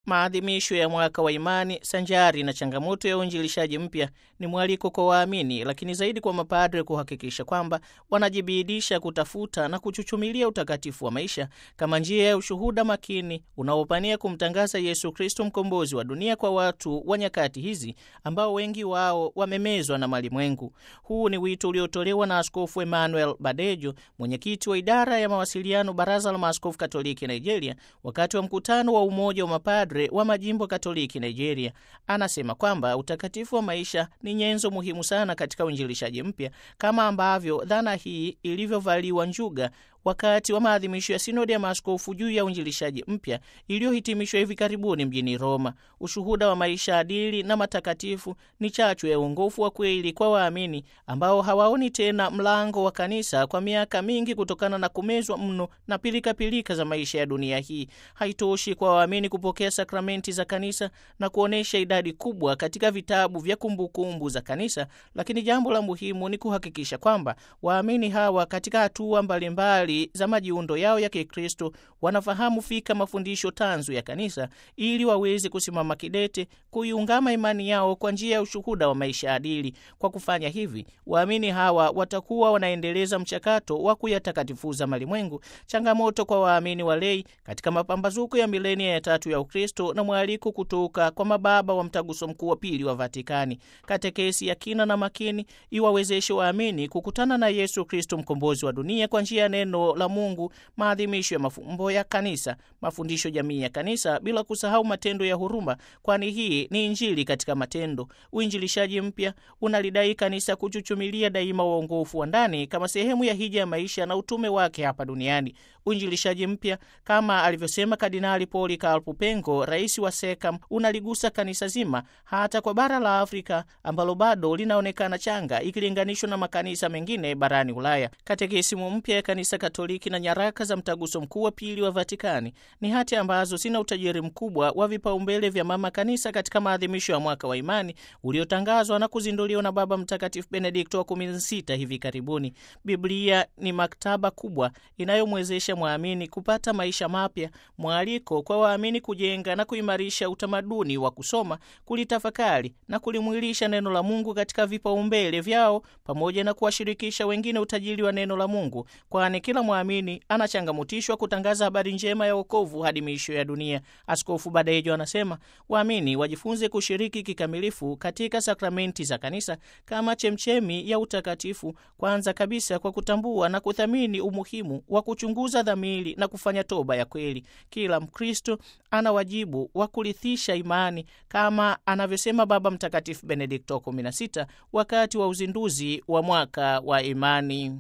Maadhimisho ya mwaka wa imani sanjari na changamoto ya uinjilishaji mpya ni mwaliko kwa waamini, lakini zaidi kwa mapadre kuhakikisha kwamba wanajibidisha kutafuta na kuchuchumilia utakatifu wa maisha kama njia ya ushuhuda makini unaopania kumtangaza Yesu Kristo, mkombozi wa dunia, kwa watu wa nyakati hizi ambao wengi wao wamemezwa na malimwengu. Huu ni wito uliotolewa na Askofu Emmanuel Badejo, mwenyekiti wa idara ya mawasiliano, Baraza la Maaskofu Katoliki Nigeria, wakati wa mkutano wa Umoja wa Mapadre wa Majimbo Katoliki Nigeria. Anasema kwamba utakatifu wa maisha ni nyenzo muhimu sana katika uinjilishaji mpya, kama ambavyo dhana hii ilivyovaliwa njuga wakati wa maadhimisho ya sinodi ya maaskofu juu ya uinjilishaji mpya iliyohitimishwa hivi karibuni mjini Roma. Ushuhuda wa maisha adili na matakatifu ni chachu ya uongofu wa kweli kwa waamini ambao hawaoni tena mlango wa kanisa kwa miaka mingi kutokana na kumezwa mno na pilikapilika pilika za maisha ya dunia hii. Haitoshi kwa waamini kupokea sakramenti za kanisa na kuonyesha idadi kubwa katika vitabu vya kumbukumbu za kanisa, lakini jambo la muhimu ni kuhakikisha kwamba waamini hawa katika hatua mbalimbali za majiundo yao ya Kikristo wanafahamu fika mafundisho tanzu ya kanisa ili waweze kusimama kidete kuiungama imani yao kwa njia ya ushuhuda wa maisha adili. Kwa kufanya hivi, waamini hawa watakuwa wanaendeleza mchakato wa kuyatakatifuza malimwengu, changamoto kwa waamini walei katika mapambazuko ya milenia ya tatu ya Ukristo na mwaliko kutoka kwa mababa wa Mtaguso Mkuu wa Pili wa Vatikani. Katekesi ya kina na makini iwawezeshe waamini kukutana na Yesu Kristo, mkombozi wa dunia, kwa njia ya neno la Mungu, maadhimisho ya mafumbo ya kanisa, mafundisho jamii ya kanisa, bila kusahau matendo ya huruma, kwani hii ni Injili katika matendo. Uinjilishaji mpya unalidai kanisa kuchuchumilia daima uongofu wa ndani kama sehemu ya hija ya maisha na utume wake hapa duniani. Uinjilishaji mpya kama alivyosema Kardinali Polikarpo Pengo, rais wa SEKAM, unaligusa kanisa zima, hata kwa bara la Afrika ambalo bado linaonekana changa ikilinganishwa na makanisa mengine barani Ulaya. Katekisimu mpya ya kanisa Katoliki na nyaraka za Mtaguso Mkuu wa Pili wa Vatikani ni hati ambazo zina utajiri mkubwa wa vipaumbele vya mama kanisa katika maadhimisho ya mwaka wa imani uliotangazwa na kuzinduliwa na Baba Mtakatifu Benedikto wa 16 hivi karibuni. Biblia ni maktaba kubwa inayomwezesha mwamini kupata maisha mapya, mwaliko kwa waamini kujenga na kuimarisha utamaduni wa kusoma, kulitafakari na kulimwilisha neno la Mungu katika vipaumbele vyao, pamoja na kuwashirikisha wengine utajiri wa neno la Mungu, kwani kila mwamini anachangamutishwa kutangaza habari njema ya wokovu hadi miisho ya dunia. Askofu Badejo anasema waamini wajifunze kushiriki kikamilifu katika sakramenti za kanisa kama chemchemi ya utakatifu, kwanza kabisa kwa kutambua na kuthamini umuhimu wa kuchunguza dhamiri na kufanya toba ya kweli. Kila Mkristo ana wajibu wa kurithisha imani kama anavyosema Baba Mtakatifu Benedikto 16 wakati wa uzinduzi wa mwaka wa imani.